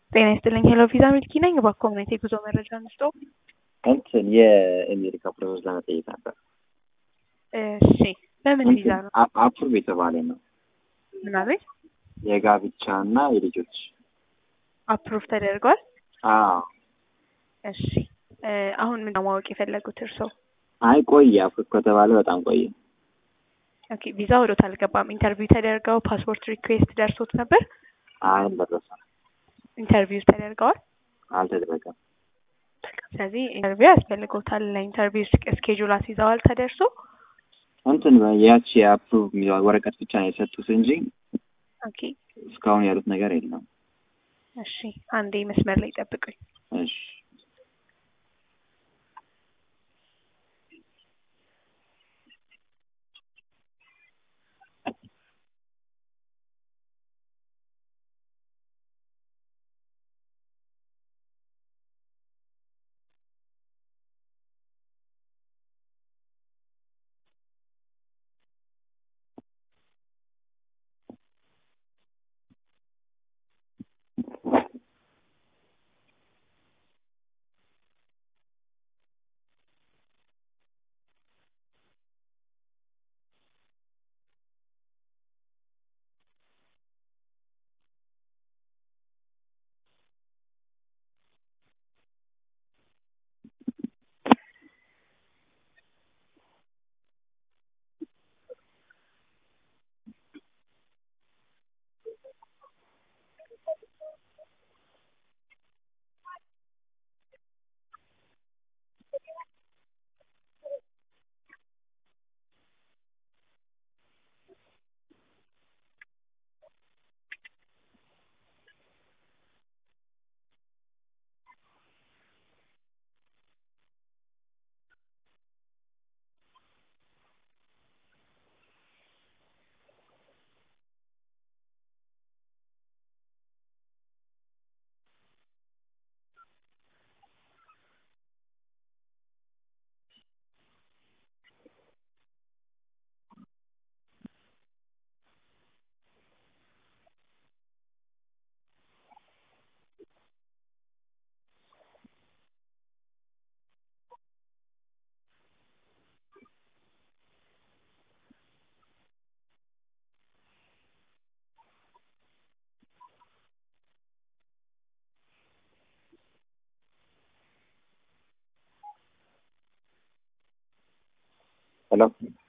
ጤና ይስጥልኝ ሄሎ ቪዛ ሚልኪ ነኝ። በኮሚኒቲ የጉዞ መረጃ እንስጦ። እንትን የአሜሪካ ፕሮሰስ ለመጠየቅ ነበር። እሺ በምን ቪዛ ነው? አፕሩቭ የተባለ ነው ምናምን የጋብቻ እና የልጆች አፕሩቭ ተደርጓል። አዎ እሺ እ አሁን ምን ነው ማወቅ የፈለጉት እርስዎ? አይ ቆየ አፕሩቭ ከተባለ በጣም ቆየ። ኦኬ ቪዛ ወዶት አልገባም። ኢንተርቪው ተደርገው ፓስፖርት ሪኩዌስት ደርሶት ነበር? አይ አልደረሰም፣ ኢንተርቪው ተደርገዋል። አልተደረገም። ስለዚህ ኢንተርቪው ያስፈልጎታል። ለኢንተርቪው ስኬጁል አስይዘዋል ተደርሶ እንትን ያቺ የአፕሩቭ የሚለው ወረቀት ብቻ ነው የሰጡት እንጂ ኦኬ እስካሁን ያሉት ነገር የለም። እሺ አንዴ መስመር ላይ ጠብቁኝ። እሺ ሄሎ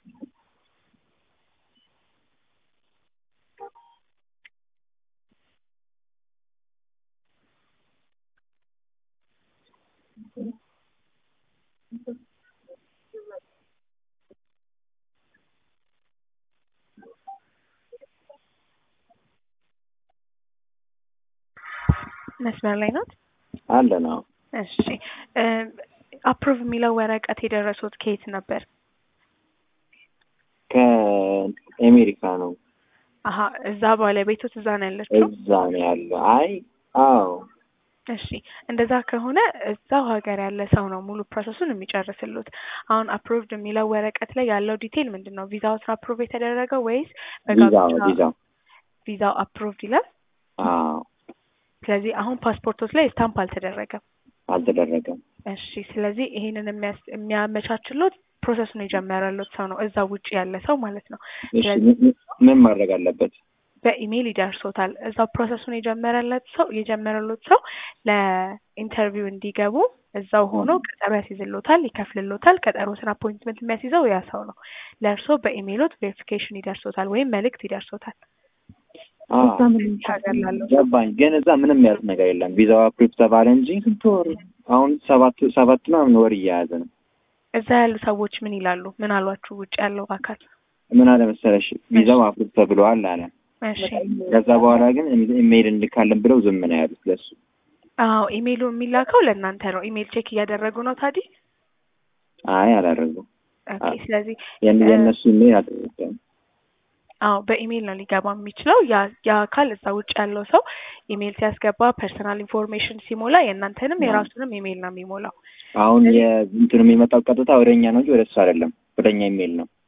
መስመር ላይ ናት። አለ ነው። እሺ አፕሩቭ የሚለው ወረቀት የደረሱት ከየት ነበር? ከአሜሪካ ነው። አሀ እዛ ባለቤቶት እዛ ነው ያለችው። እዛ ነው ያለው። አይ አዎ እሺ እንደዛ ከሆነ እዛው ሀገር ያለ ሰው ነው ሙሉ ፕሮሰሱን የሚጨርስሉት። አሁን አፕሩቭድ የሚለው ወረቀት ላይ ያለው ዲቴይል ምንድን ነው? ቪዛውት አፕሩቭ የተደረገው ወይስ ቪዛው በጋብቻ ቪዛው ቪዛው አፕሩቭድ ይላል? አዎ ስለዚህ አሁን ፓስፖርቶች ላይ ስታምፕ አልተደረገም። አልተደረገም። እሺ ስለዚህ ይሄንን የሚያስ- የሚያመቻችሎት ፕሮሰሱን የጀመረሎት ሰው ነው፣ እዛ ውጭ ያለ ሰው ማለት ነው። እሺ ምን- ምን- ምን ማድረግ አለበት? በኢሜይል ይደርሶታል። እዛው ፕሮሰሱን የጀመረለት ሰው የጀመረሎት ሰው ለኢንተርቪው እንዲገቡ እዛው ሆኖ ቀጠሮ ያስይዝሎታል፣ ይከፍልሎታል። ቀጠሮትን አፖይንትመንት የሚያስይዘው ያ ሰው ነው። ለእርስዎ በኢሜይሎት ቬሪፊኬሽን ይደርሶታል ወይም መልእክት ይደርሶታል። አዎ ሀገር ላለው ሰው ገባኝ። ግን እዛ ምንም ያሉት ነገር የለም። ቪዛው አፕሩቭ ተባለ እንጂ ስንት ወር አሁን ሰባት ሰባት ምናምን ወር እየያዘ ነው። እዛ ያሉ ሰዎች ምን ይላሉ? ምን አሏችሁ? ውጭ ያለው አካል ምን አለ መሰለሽ ቪዛው አፕሩቭ ተብለዋል አለ። እሺ ከዛ በኋላ ግን ኢሜይል እንልካለን ብለው ዝም ነው ያሉት ለሱ። አዎ ኢሜይሉ የሚላከው ለእናንተ ነው። ኢሜይል ቼክ እያደረጉ ነው ታዲያ። አይ አላደረጉም። ኦኬ ስለዚህ የን- የእነሱ ኢሜይል አልተዘጋም። አዎ በኢሜይል ነው ሊገባ የሚችለው። ያ ያ አካል እዛ ውጭ ያለው ሰው ኢሜይል ሲያስገባ ፐርሰናል ኢንፎርሜሽን ሲሞላ የእናንተንም የራሱንም ኢሜይል ነው የሚሞላው። አሁን የእንትኑ የሚመጣው ቀጥታ ወደ እኛ ነው እንጂ ወደ እሱ አይደለም። ወደ እኛ ኢሜይል ነው።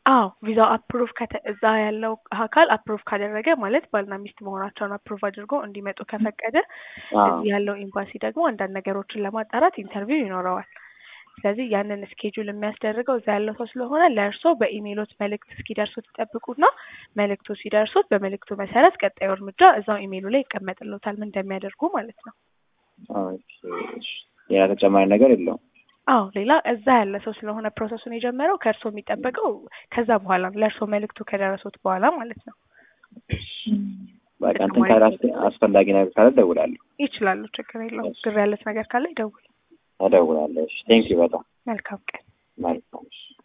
አዎ ቪዛው አፕሩቭ ከተ እዛ ያለው አካል አፕሩቭ ካደረገ ማለት ባልና ሚስት መሆናቸውን አፕሩቭ አድርጎ እንዲመጡ ከፈቀደ አዎ እዚህ ያለው ኤምባሲ ደግሞ አንዳንድ ነገሮችን ለማጣራት ኢንተርቪው ይኖረዋል። ስለዚህ ያንን ስኬጁል የሚያስደርገው እዛ ያለው ሰው ስለሆነ ለእርሶ በኢሜይሎት መልእክት እስኪደርሱት ይጠብቁና መልእክቱ ሲደርሱት በመልእክቱ መሰረት ቀጣዩ እርምጃ እዛው ኢሜይሉ ላይ ይቀመጥልዎታል ምን እንደሚያደርጉ ማለት ነው። ኦኬ፣ እሺ። ሌላ ተጨማሪ ነገር የለውም። አዎ ሌላ እዛ ያለ ሰው ስለሆነ ፕሮሰሱን የጀመረው ከእርሶ የሚጠበቀው ከዛ በኋላ ነው ለእርሶ መልእክቱ ከደረሱት በኋላ ማለት ነው። በቃ እንትን ካለ አስ- አስፈላጊ ነገር ካለ እደውላለሁ ይችላሉ፣ ችግር የለውም። ግር ያለት ነገር ካለ ይደውል። እደውላለሁ። እሺ፣ ቴንኪው በጣም መልካም ቀን። መልካም። እሺ።